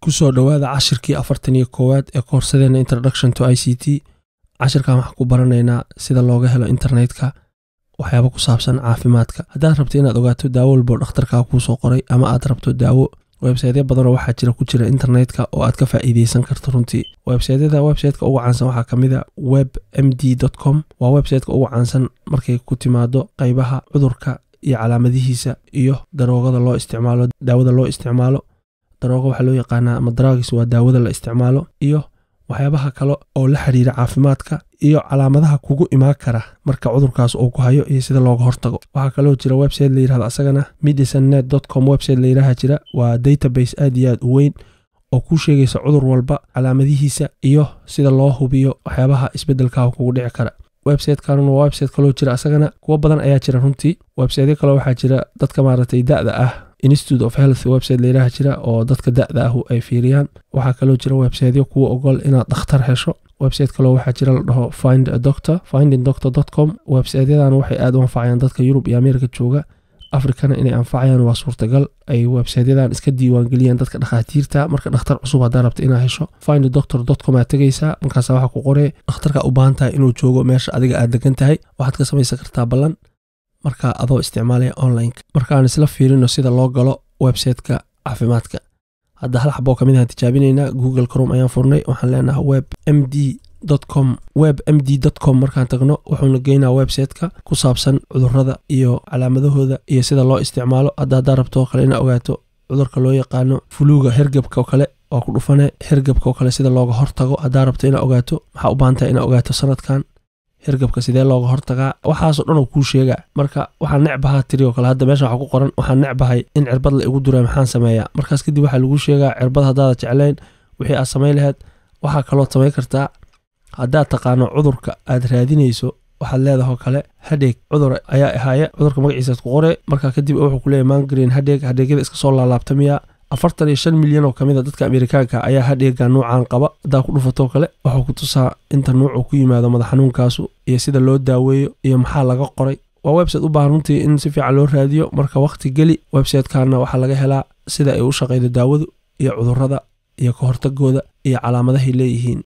kusoo dhowaada cashirkii afartan iyo koowaad ee koorsadeena introduction to i c t cashirkan waxaan ku baranaynaa sida looga helo internetka waxyaaba ku saabsan caafimaadka haddaad rabto inaad ogaato daawo walboo dhakhtarkaa kuusoo qoray ama aad rabto daawo websaytyo badanoo waxaa jira ku jira internetka oo aad ka faa'iideysan karto runtii websaytyada websiteka ugu caansan waxaa ka mid a web m d com waa websiteka ugu caansan markay ku timaado qaybaha cudurka iyo calaamadihiisa iyo daroogada loo isticmaalo daawada loo isticmaalo darooga waxaa loo yaqaanaa ama dragis waa daawada la isticmaalo iyo waxyaabaha kale oo la xiriira caafimaadka iyo calaamadaha kugu imaan kara marka cudurkaas uu ku hayo iyo sida looga hortago waxaa kaloo jira website la yirahdo asagana medicinenet com website la yiraha jira waa database aad iyo aad u weyn oo kuu sheegaysa cudur walba calaamadihiisa iyo sida loo hubiyo waxyaabaha isbedelkaa kugu dhici kara websitekan waa website kaloo jira asagana kuwo badan ayaa jira runtii websityo kale waxaa jira dadka maaragtay da-da ah institute of health website layiraha jira oo dadka da-da ahu ay fiiriyaan waxaa kaloo jira websityo kuwa ogol inaad dhakhtar hesho website kaloo waxaa jira la dhaho find a doctor finding doctor com websityadan waxay aad u anfacayaan dadka yurub iyo ameerika jooga afrikana inay anfacayaan waa suurtagal ay websityadan iska diiwaangeliyaan dadka dhakhaatiirta marka dhakhtar cusub haddaa rabta inaa hesho find doctor com aad tegaysaa markaas waxaa ku qoree dhakhtarka u baahan tahay inuu joogo meesha adiga aad degan tahay waxaad ka samaysan kartaa ballan marka adoo isticmaalaya onlineka markaan isla fiirino sida loo galo websiteka caafimaadka hadda hal xaboo kamid ahaan tijaabinaynaa google crom ayaan furnay waxaan leenahay web m d com web m d com markaan tagno wuxuuna geynaa websiteka ku saabsan cudurada iyo calaamadahooda iyo sida loo isticmaalo hadda haddaa rabto oo kale inaa ogaato cudurka loo yaqaano fuluuga hergebka oo kale waa ku dhufane hergebka oo kale sida looga hortago haddaa rabto inaa ogaato maxaa u baahantahay inaa ogaato sanadkan hergebka sidee looga hortagaa waxaasoo dhan oo kuu sheegaa marka waxaan necbahaa tiri oo kale hadda meesha waxa ku qoran waxaan necbahay in cirbad la igu duray maxaan sameeyaa markaas kadib waxaa lagu sheegaa cirbad haddaada jeclayn wixii aad samayn lahayd waxaa kaloo samayn kartaa haddaad taqaano cudurka aad raadinayso waxaad leedahay oo kale hadheeg cudur ayaa ahaaya cudurka magaciisaad ku qore markaa kadib wuxuu ku leeyahy mangreen hadheeg hadheegyada iska soo laalaabta miyaa afartan iyo shan milyan oo kamid a dadka amerikaanka ayaa hadheega nuucan qaba haddaa ku dhufatoo kale wuxuu ku tusaa inta nuucuu ku yimaado madax xanuunkaasu iyo sida loo daaweeyo iyo maxaa laga qoray waa website u baahan runtii in si fiican loo raadiyo marka wakhti geli websitekaana waxaa laga helaa sida ay u shaqaydo daawadu iyo cudurada iyo ka hortagooda iyo calaamadahay leeyihiin